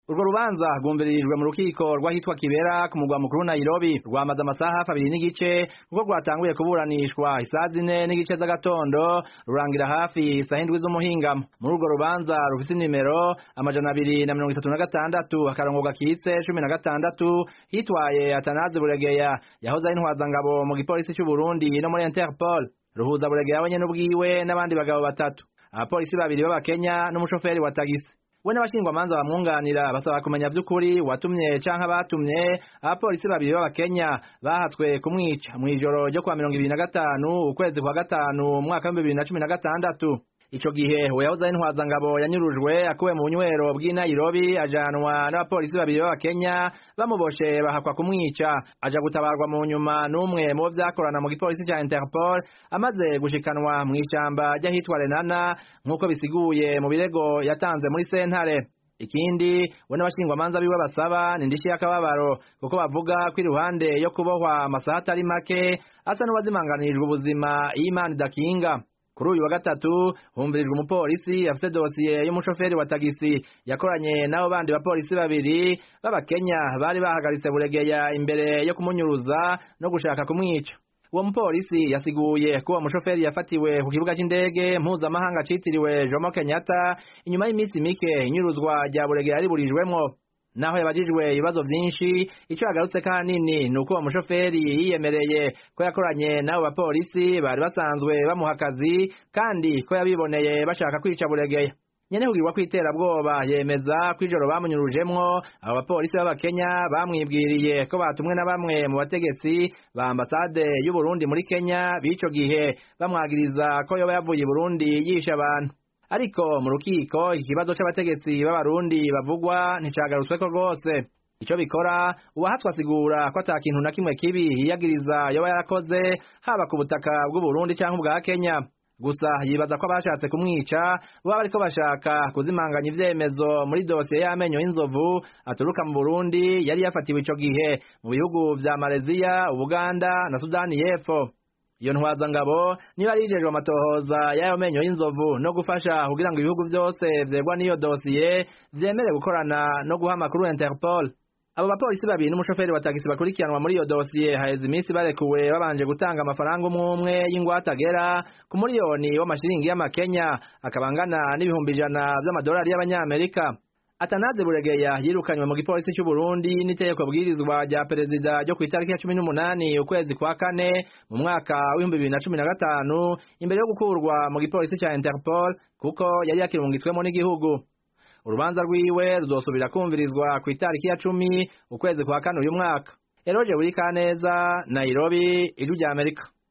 urwo rubanza rwumviririjwe mu rukiko rw'ahitwa kibera ku mugwa mukuru nairobi rwamaze amasaha hafi abiri n'igice kuko rwatanguye kuburanishwa isaha zine n'igice z'agatondo rurangira hafi isaha indwi z'umuhingamo muri urwo rubanza rufise inimero amajana abiri na mirongo itatu na gatandatu akarongo gakitse cumi na gatandatu hitwaye atanazi buregeya yahoze ari intwazangabo mu gipolisi c'uburundi no muri interpol ruhuza buregeya wenyene ubwiwe n'abandi bagabo batatu abapolisi babiri b'abakenya n'umushoferi wa tagisi we n'abashingwamanza bamwunganira basaba kumenya vy'ukuri watumye canke abatumye abapolisi babiri b'abakenya bahatswe kumwica mw'ijoro ryo kwa mirongo ibiri na gatanu ukwezi kwa gatanu umwaka w'ibihumbi bibiri na cumi na gatandatu ico gihe uyahoze ari intwazangabo yanyurujwe akuwe mu bunywero bw'i Nairobi ajanwa n'abapolisi babiri b'abakenya bamuboshe bahakwa kumwica aja gutabarwa mu nyuma n'umwe mu bo vyakorana mu gipolisi ca Interpol amaze gushikanwa mw'ishamba ry'ahitwa Renana nk'uko bisiguye mu birego yatanze muri sentare ikindi we n'abashingwamanza biwe basaba ni indishi y'akababaro kuko bavuga ko iruhande yo kubohwa amasaha atari make asa n'uwazimanganirijwe ubuzima iyo imana idakinga kuri uyu wa gatatu humvirijwe umupolisi afite dosiye y'umushoferi wa tagisi yakoranye n'abo bandi bapolisi babiri b'abakenya bari bahagaritse buregeya imbere yo kumunyuruza no gushaka kumwica uwo mupolisi yasiguye ko uwo mushoferi yafatiwe ku kibuga c'indege mpuzamahanga citiriwe jomo kenyatta inyuma y'iminsi mike inyuruzwa rya buregeya riburijwemwo naho yabajijwe ibibazo vyinshi ico yagarutse kanini ni uko uwo mushoferi yiyemereye ko yakoranye n'abo bapolisi bari basanzwe bamuha akazi kandi ko yabiboneye bashaka kwica buregeya nyene kugirwa kw'iterabwoba yemeza ko ijoro bamunyurujemwo abo bapolisi b'abakenya bamwibwiriye ko batumwe na bamwe mu bategetsi ba ambasade y'uburundi muri kenya b'ico gihe bamwagiriza ko yoba yavuye i burundi yishe abantu ariko mu rukiko ikibazo c'abategetsi b'abarundi bavugwa nticagarutsweko rwose ico bikora uwahatswe asigura ko ata kintu na kimwe kibi yiyagiriza yoba yarakoze haba ku butaka bw'uburundi canke ubwa kenya gusa yibaza ko abashatse kumwica baba bariko bashaka kuzimanganya ivyemezo muri dosiye y'amenyo y'inzovu aturuka mu burundi yari yafatiwe ico gihe mu bihugu vya maleziya ubuganda na sudani y'epfo iyo ntwazangabo niba yarijejwe amatohoza y'ayo menyo y'inzovu no gufasha kugira ngo ibihugu vyose vyegwa n'iyo dosiye vyemere gukorana no guha amakuru interpol abo bapolisi babiri n'umushoferi wa tagisi bakurikiranwa muri iyo dosiye haheze iminsi barekuwe babanje gutanga amafaranga umwe umwe y'ingwate agera ku miliyoni w'amashiringi y'amakenya akaba angana n'ibihumbi ijana vy'amadolari y'abanyamerika atanaze buregeya yirukanywe mu gipolisi c'uburundi n'itegeko bwirizwa rya perezida ryo kw'itariki ya cumi n'umunani ukwezi kwa kane mu mwaka w'ibihumbi bibiri na cumi na gatanu imbere yo gukurwa mu gipolisi ca interpol kuko yari yakirungitswemo n'igihugu urubanza rwiwe ruzosubira kumvirizwa ku itariki ya cumi ukwezi kwa kane uyu mwaka eroje buri kaneza nairobi ijwi rya amerika